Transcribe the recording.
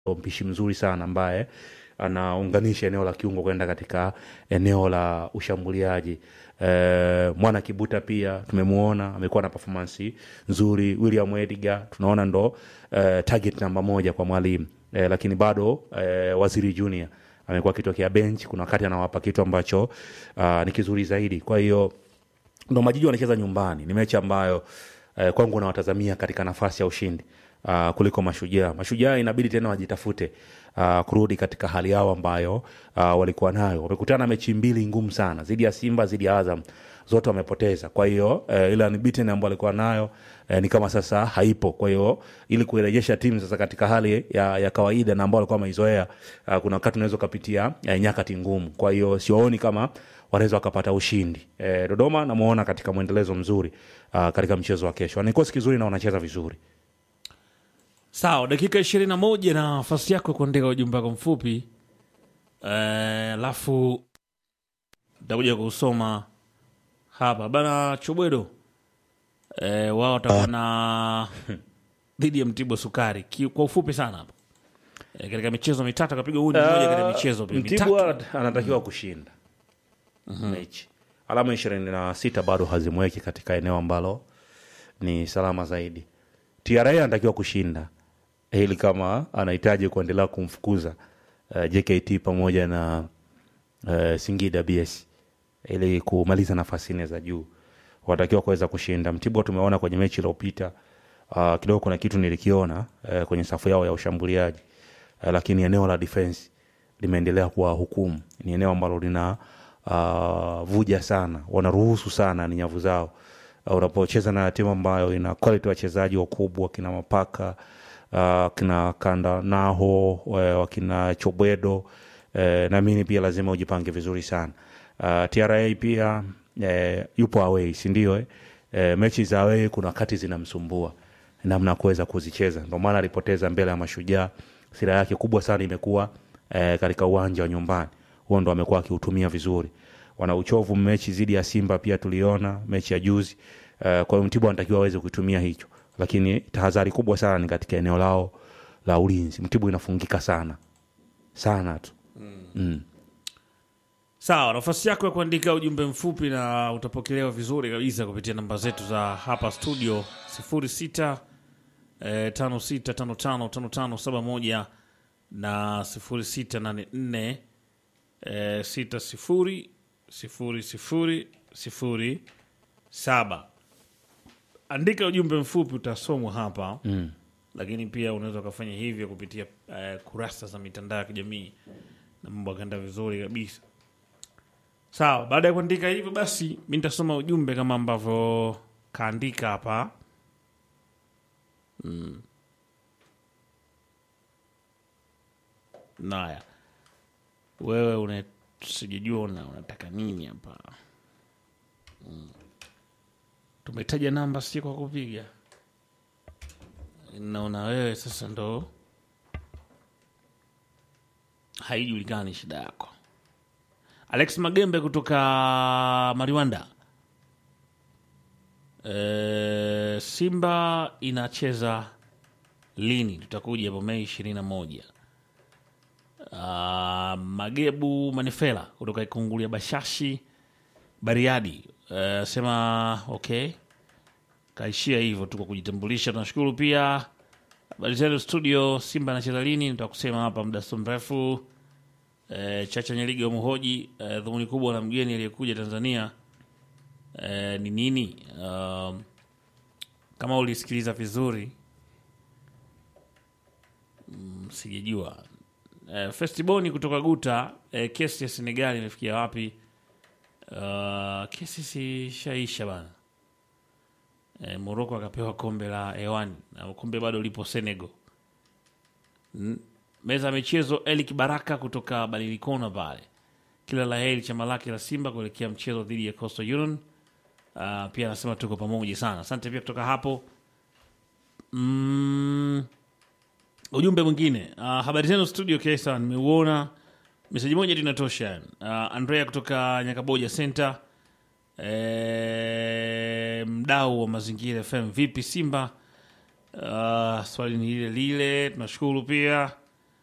mpishi mzuri sana ambaye anaunganisha eneo la kiungo kwenda katika eneo la ushambuliaji. E, mwana Kibuta pia tumemuona amekuwa na performance nzuri. William Edgar tunaona ndo e, target namba moja kwa mwalimu e, lakini bado e, Waziri Junior amekuwa akitokea bench, kuna wakati anawapa kitu ambacho uh, ni kizuri zaidi. Kwa hiyo ndo Majiji wanacheza nyumbani, ni mechi ambayo eh, kwangu nawatazamia katika nafasi ya ushindi uh, kuliko Mashujaa. Mashujaa inabidi tena wajitafute uh, kurudi katika hali yao ambayo uh, walikuwa nayo. Wamekutana mechi mbili ngumu sana, zidi ya Simba, zidi ya Azam, zote wamepoteza. Kwa hiyo eh, ile unbeaten ambayo walikuwa nayo eh, ni kama sasa haipo. Kwa hiyo ili kuirejesha timu sasa katika hali ya, ya kawaida na ambao walikuwa wameizoea, uh, kuna wakati unaweza ukapitia eh, nyakati ngumu. Kwa hiyo siwaoni kama wanaweza wakapata ushindi. E, Dodoma namuona katika mwendelezo mzuri uh, katika mchezo wa kesho. Ni kikosi kizuri na wanacheza vizuri. Sawa, dakika ishirini na moja na nafasi yako ya kuandika ujumbe wako mfupi alafu takuja kusoma hapa bana. Chobwedo e, wao watakuwa na dhidi ya Mtibwa Sukari Ki, kwa ufupi sana hapa e, katika michezo mitatu akapiga huu ni mmoja katika michezo pia Mtibwa mitatu. anatakiwa kushinda mechi. Alama ishirini na sita bado hazimweki katika eneo ambalo ni salama zaidi. TRA anatakiwa kushinda ili kama anahitaji kuendelea kumfukuza uh, JKT pamoja na uh, Singida BS ili kumaliza nafasi nne za juu, wanatakiwa kuweza kushinda. Mtibwa tumeona kwenye mechi iliyopita uh, kidogo kuna kitu nilikiona uh, kwenye safu yao ya ushambuliaji uh, lakini eneo la defense limeendelea kuwa hukumu. Ni eneo ambalo lina uh, vuja sana, wanaruhusu sana ni nyavu zao. Uh, unapocheza na timu ambayo ina quality wachezaji wakubwa kina Mapaka uh, kina Kanda Naho uh, wakina Chobwedo uh, naamini pia lazima ujipange vizuri sana. Uh, TRA pia uh, yupo away, si ndio? Eh? Uh, mechi za away kuna wakati zinamsumbua namna ya kuweza kuzicheza, ndio maana alipoteza mbele ya Mashujaa. Sira yake kubwa sana imekuwa eh, katika uwanja wa nyumbani, huo ndo amekuwa akiutumia vizuri. Wana uchovu mechi dhidi ya Simba pia tuliona mechi ya juzi eh, kwa hiyo Mtibwa anatakiwa aweze kutumia hicho, lakini tahadhari kubwa sana ni katika eneo lao la ulinzi. Mtibwa inafungika sana sana tu mm. Sawa, nafasi yako ya kuandika ujumbe mfupi na utapokelewa vizuri kabisa kupitia namba zetu za hapa studio 06 eh, 56555571 na 0684 eh, 60 00 07. Andika ujumbe mfupi utasomwa hapa Mm. lakini pia unaweza ukafanya hivyo kupitia eh, kurasa za mitandao ya kijamii na mambo akaenda vizuri kabisa. Sawa, baada ya kuandika hivyo basi, mi nitasoma ujumbe kama ambavyo kaandika hapa mm. Naya, wewe una sijajua una, unataka nini hapa mm. Tumetaja namba si kwa kupiga, naona wewe sasa ndo haijulikani shida yako. Alex Magembe kutoka Mariwanda. E, Simba inacheza lini? Tutakuja hapo Mei ishirini na moja. Ah, Magebu Manifela kutoka Ikungulia Bashashi Bariadi e, sema okay, kaishia hivyo tu kwa kujitambulisha. Tunashukuru pia habari zenu studio. Simba anacheza lini? Nitakusema hapa muda si mrefu. E, Chacha Nyeliga mhoji e, dhumuni kubwa la mgeni aliyekuja Tanzania e, ni nini? Um, kama ulisikiliza vizuri mm, sijajua. E, Festiboni kutoka Guta e, kesi ya Senegali imefikia wapi? Uh, kesi sishaisha bana. E, Moroko akapewa kombe la hewani na kombe bado lipo Senegal. N- meza ya michezo Elik Baraka kutoka Balilikona pale, kila la heri chama lake la Simba kuelekea mchezo dhidi ya Coastal Union. Uh, pia anasema tuko pamoja sana, asante pia kutoka hapo. Mm, ujumbe mwingine uh, habari zenu studio Kesa, nimeuona meseji moja tu inatosha. Uh, Andrea kutoka Nyakaboja Center e, mdau wa mazingira FM, vipi Simba? Uh, swali ni lile lile, tunashukuru pia